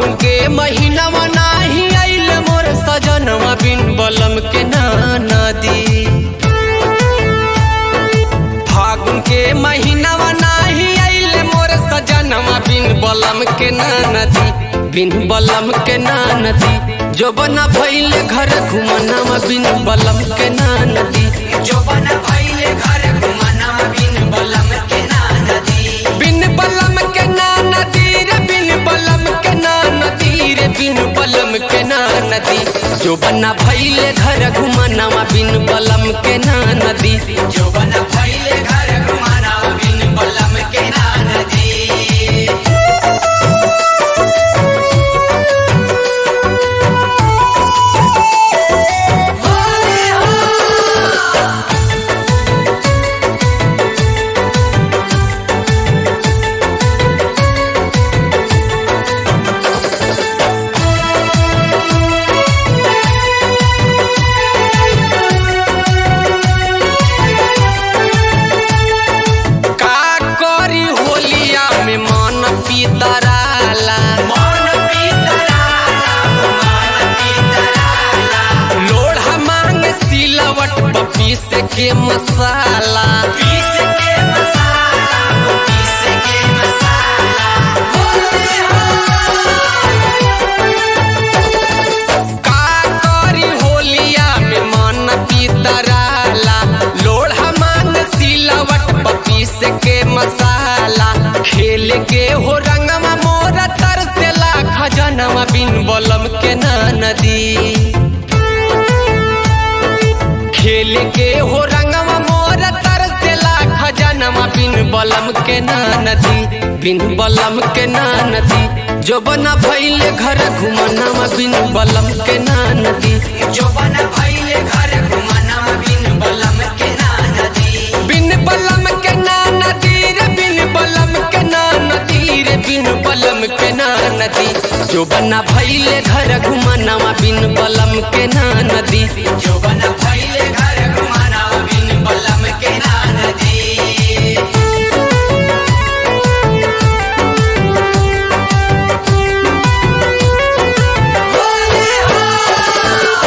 फागुन के महीनावा नाही आइल मोर सजनवा बिन बलम के ना नदी फागुन के महीनावा नाही आइल मोर सजनवा बिन बलम के ना नदी बिन बलम के ना नदी जो बना भइल घर घुमनावा बिन बलम के ना नदी जो बना भइले घर घुमना बिन बलम के ना नदी बिन बलम के ना नदी रे बिन बलम के ना नदी रे बिन बलम के ना नदी जो बना भइले घर घुमनावा बिन बलम के ना नदी जो बना भइले घर घुमना बिन बलम के ना नदी का करी होलिया में मन पीतराला मन पीतराला मन पीतराला लोढ़ा मांग सिलवट पपीस के मसाला पीस के मसाला पीस के मसाला होले हो का करी होलिया में मन पीतराला लोढ़ा मांग सिलवट पपीस के मसाला खेल के हो रंगमा मोरा तरसेला खजनवा बिन बलम के ना नदी खेल के हो रंगवा मोर तरसेला खजनवा बिन बलम के ना नदी बिन बलम के ना नदी जो बना भइल घर घुमनावा बिन बलम के ना नदी जो बना भइले घर घुमना बिन बलम के ना नदी बिन बलम के ना नदी रे बिन बलम के ना नदी रे बिन बलम के ना नदी जो बना भइल घर घुमनावा बिन बलम के ना नदी जो बना भइले घर घुमना बिन बलम के ना नदी होले हो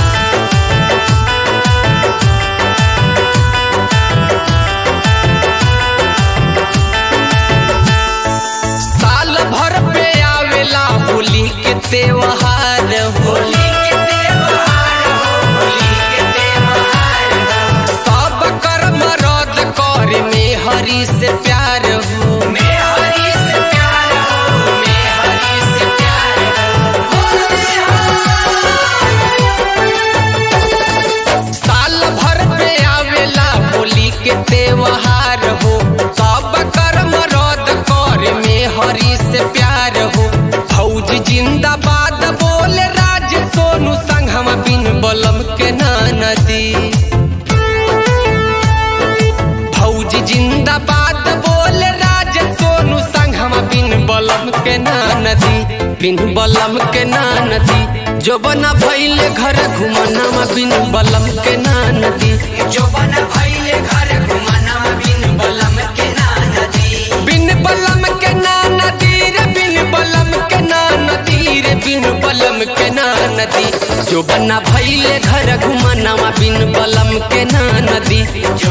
साल भर पे आवेला होली के त्योहार होली होली के त्योहार हो होली के त्योहार हो सब कर्म रद्द कर में हरि से प्यार हो मैं हरी से प्यार हो मैं हरी से प्यार हो होले हो साल भर पे आवेला होली के त्योहार हो सब कर्म रद्द कर में हरि से प्यार हो फौज जिंदाबाद बोले राज सोनू संघम बिन बलम के ना नदी फौज जिंदाबाद बोले राज सोनू संघम बिन बलम के ना नदी बिन बलम के ना नदी जो बना भइल घर घुमनावा बिन बलम के ना नदी जो बना भइले घर घुमना बिन बलम के ना नदी बिन बलम के ना नदी रे बिन बलम के ना नदी रे बिन बलम के ना नदी जो बना भइल घर घुमनावा बिन बलम के ना नदी